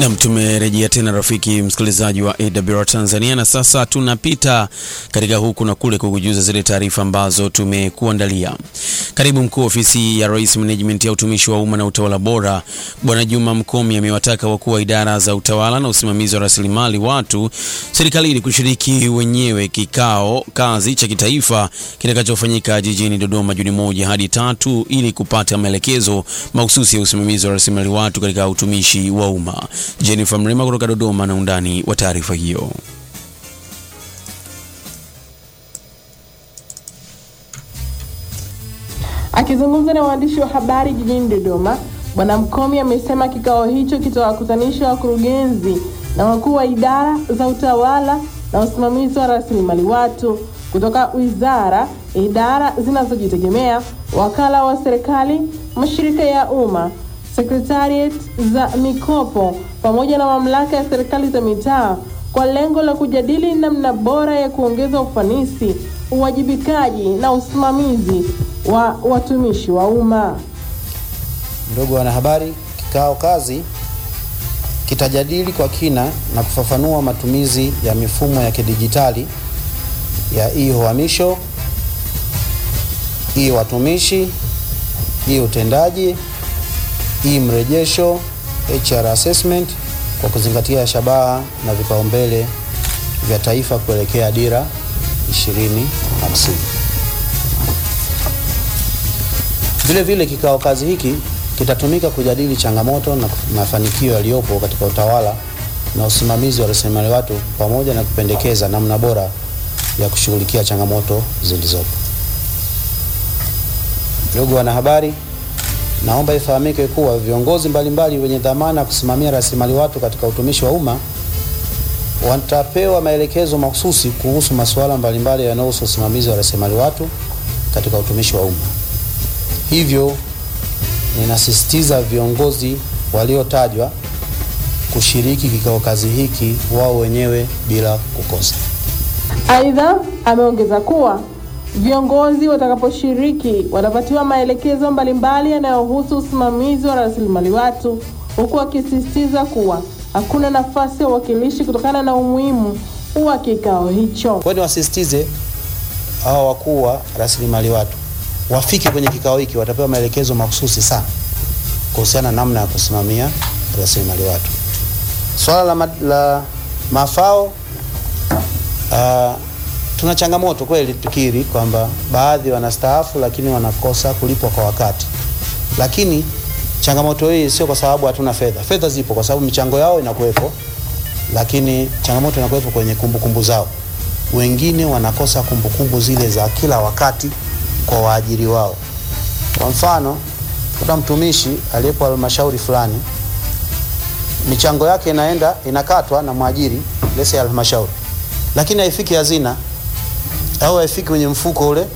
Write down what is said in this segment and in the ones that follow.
Nam, tumerejea tena rafiki msikilizaji wa AWR Tanzania, na sasa tunapita katika huku na kule kukujuza zile taarifa ambazo tumekuandalia. Karibu mkuu wa ofisi ya Rais Management ya utumishi wa umma na utawala bora Bwana Juma Mkomi amewataka wakuu wa idara za utawala na usimamizi wa rasilimali watu serikalini kushiriki wenyewe kikao kazi cha kitaifa kitakachofanyika jijini Dodoma Juni moja hadi tatu ili kupata maelekezo mahususi ya usimamizi wa rasilimali watu katika utumishi wa umma. Jennifer Mrema kutoka Dodoma na undani wa taarifa hiyo. Akizungumza na waandishi wa habari jijini Dodoma, Bwana Mkomi amesema kikao hicho kitawakutanisha wakurugenzi na wakuu wa idara za utawala na usimamizi wa rasilimali watu kutoka wizara, idara zinazojitegemea, wakala wa serikali, mashirika ya umma, sekretariat za mikopo pamoja na mamlaka ya serikali za mitaa kwa lengo la kujadili namna bora ya kuongeza ufanisi, uwajibikaji na usimamizi wa watumishi wa umma. Ndugu wanahabari, kikao kazi kitajadili kwa kina na kufafanua matumizi ya mifumo ya kidijitali ya e-uhamisho, e-watumishi, e-utendaji, e-mrejesho, HR assessment kwa kuzingatia shabaha na vipaumbele vya taifa kuelekea dira 2050. Vile vile kikao kazi hiki kitatumika kujadili changamoto na mafanikio yaliyopo katika utawala na usimamizi wa rasilimali watu pamoja na kupendekeza namna bora ya kushughulikia changamoto zilizopo. Ndugu wanahabari, naomba ifahamike kuwa viongozi mbalimbali wenye dhamana ya kusimamia rasilimali watu katika utumishi wa umma watapewa maelekezo mahususi kuhusu masuala mbalimbali yanayohusu usimamizi wa rasilimali watu katika utumishi wa umma. Hivyo ninasisitiza viongozi waliotajwa kushiriki kikao kazi hiki wao wenyewe bila kukosa. Aidha, ameongeza kuwa viongozi watakaposhiriki watapatiwa maelekezo mbalimbali yanayohusu usimamizi wa rasilimali watu, huku akisisitiza kuwa hakuna nafasi ya uwakilishi kutokana na umuhimu wa kikao hicho. Kwa hiyo niwasisitize hawa wakuu wa rasilimali watu wafike kwenye kikao hiki, watapewa maelekezo mahususi sana kuhusiana na namna ya kusimamia rasilimali watu. Swala la, ma, la mafao uh, tuna changamoto kweli, tukiri kwamba baadhi wanastaafu lakini wanakosa kulipwa kwa wakati, lakini changamoto hii sio kwa sababu hatuna fedha. Fedha zipo kwa sababu michango yao inakuwepo, lakini changamoto inakuwepo kwenye kumbukumbu kumbu zao. Wengine wanakosa kumbukumbu kumbu zile za kila wakati kwa waajiri wao. Kwa mfano, kuna mtumishi aliyepo halmashauri fulani, michango yake inaenda inakatwa na mwajiri lese ya halmashauri, lakini haifiki hazina au haifiki kwenye mfuko ule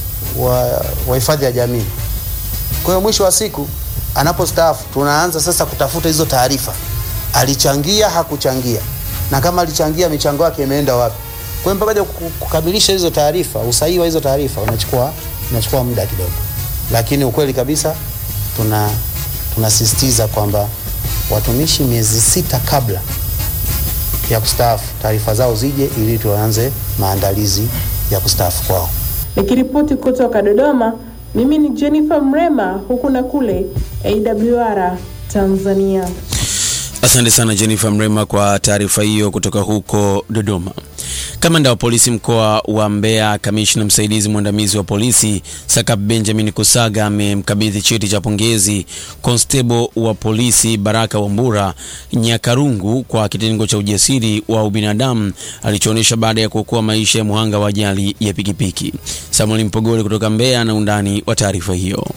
wa hifadhi ya jamii. Kwa hiyo mwisho wa siku anapostaafu, tunaanza sasa kutafuta hizo taarifa, alichangia hakuchangia, na kama alichangia michango yake imeenda wapi. Kwa hiyo mpaka kukamilisha hizo taarifa, usahihi wa hizo taarifa unachukua unachukua muda kidogo, lakini ukweli kabisa tuna tunasisitiza kwamba watumishi miezi sita kabla ya kustaafu taarifa zao zije ili tuanze maandalizi ya kustaafu kwao. Nikiripoti kutoka Dodoma, mimi ni Jennifer Mrema, huku na kule AWR Tanzania. Asante sana Jennifer Mrema kwa taarifa hiyo kutoka huko Dodoma. Kamanda wa polisi mkoa wa Mbeya, kamishna msaidizi mwandamizi wa polisi Sakap Benjamin Kusaga amemkabidhi cheti cha pongezi konstebo wa polisi Baraka Wambura Nyakarungu kwa kitengo cha ujasiri wa ubinadamu alichoonyesha baada ya kuokoa maisha ya muhanga wa ajali ya pikipiki. Samuel Mpogole kutoka Mbeya na undani wa taarifa hiyo.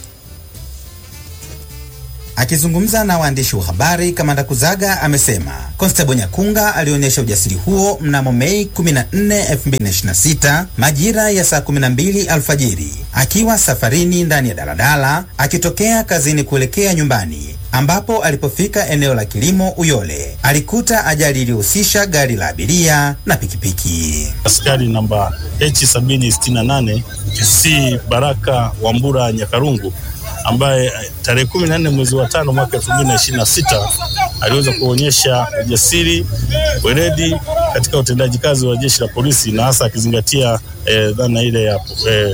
Akizungumza na waandishi wa habari, kamanda Kuzaga amesema Konstebo Nyakunga alionyesha ujasiri huo mnamo Mei 14, 2026 majira ya saa 12 alfajiri akiwa safarini ndani ya daladala akitokea kazini kuelekea nyumbani, ambapo alipofika eneo la kilimo Uyole alikuta ajali iliyohusisha gari la abiria na pikipiki. Askari namba H768 PC Baraka Wambura Nyakarungu ambaye tarehe kumi na nne mwezi wa tano mwaka elfu mbili na ishirini na sita aliweza kuonyesha ujasiri, weledi katika utendaji kazi wa jeshi la polisi na hasa akizingatia eh, dhana ile ya eh,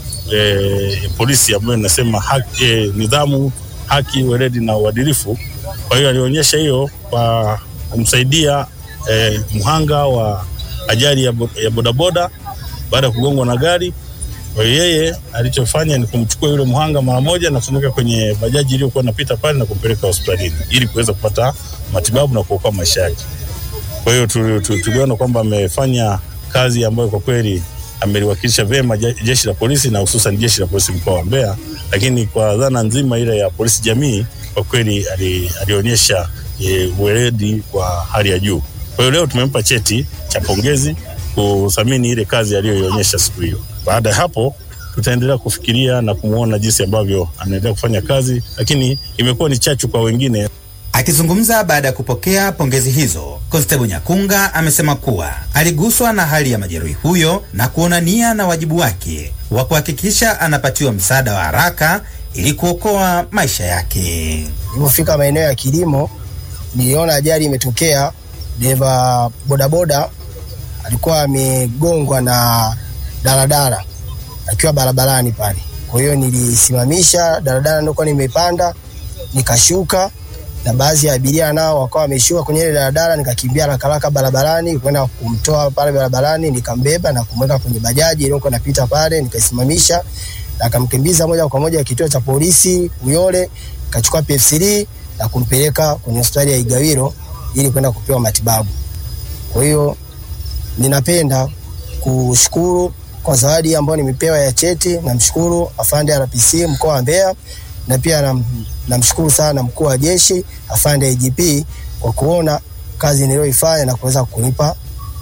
eh, polisi ambayo inasema haki, eh, nidhamu, haki, weledi na uadilifu. Kwa hiyo alionyesha hiyo kwa kumsaidia eh, mhanga wa ajali ya, bo, ya bodaboda baada ya kugongwa na gari. Kwa hiyo yeye alichofanya ni kumchukua yule mhanga mara moja na kumweka kwenye bajaji iliyokuwa inapita pale na kumpeleka hospitalini ili kuweza kupata matibabu na kuokoa maisha yake. Kwa hiyo tuliona kwamba amefanya kazi ambayo kwa kweli ameliwakilisha vyema jeshi la polisi na hususan jeshi la polisi mkoa wa Mbeya, lakini kwa dhana nzima ile ya polisi jamii kwa kweli alionyesha e, weledi kwa hali ya juu. Kwa hiyo leo tumempa cheti cha pongezi kuthamini ile kazi aliyoionyesha siku hiyo. Baada ya hapo tutaendelea kufikiria na kumwona jinsi ambavyo anaendelea kufanya kazi, lakini imekuwa ni chachu kwa wengine. Akizungumza baada ya kupokea pongezi hizo, Constable Nyakunga amesema kuwa aliguswa na hali ya majeruhi huyo na kuona nia na wajibu wake wa kuhakikisha anapatiwa msaada wa haraka ili kuokoa maisha yake. Nilipofika maeneo ya kilimo, niliona ajali imetokea. Dereva bodaboda alikuwa amegongwa na daladala akiwa barabarani pale. Kwa hiyo nilisimamisha daladala nilikuwa nimepanda, nikashuka na baadhi ya abiria nao wakawa wameshuka kwenye ile daladala, nikakimbia haraka haraka barabarani kwenda kumtoa pale barabarani, nikambeba na kumweka kwenye bajaji iliyokuwa inapita pale, nikaisimamisha na akamkimbiza moja kwa moja kituo cha polisi Uyole, kachukua PF3 na kumpeleka kwenye hospitali ya Igawilo ili kwenda kupewa matibabu. Kwa hiyo ninapenda kushukuru kwa zawadi ambayo nimepewa ya cheti. Namshukuru afande RPC mkoa wa Mbeya na pia namshukuru na sana mkuu wa jeshi afande IGP kwa kuona kazi niliyoifanya na kuweza kunipa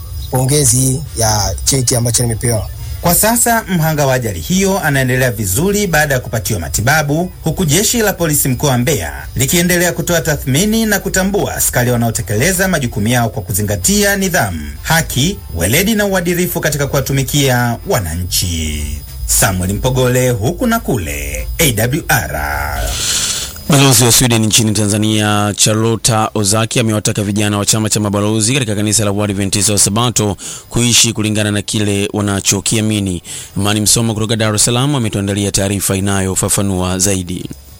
pongezi ya cheti ambacho nimepewa. Kwa sasa mhanga wa ajali hiyo anaendelea vizuri baada ya kupatiwa matibabu, huku jeshi la polisi mkoa wa Mbeya likiendelea kutoa tathmini na kutambua askari wanaotekeleza majukumu yao kwa kuzingatia nidhamu, haki, weledi na uadilifu katika kuwatumikia wananchi. Samuel Mpogole, huku na kule, AWR. Balozi wa Sweden nchini Tanzania Charlotta Ozaki amewataka vijana wa chama cha mabalozi katika kanisa la Waadventista wa Sabato kuishi kulingana na kile wanachokiamini. Imani Msoma kutoka Dar es Salaam ametuandalia taarifa inayofafanua zaidi.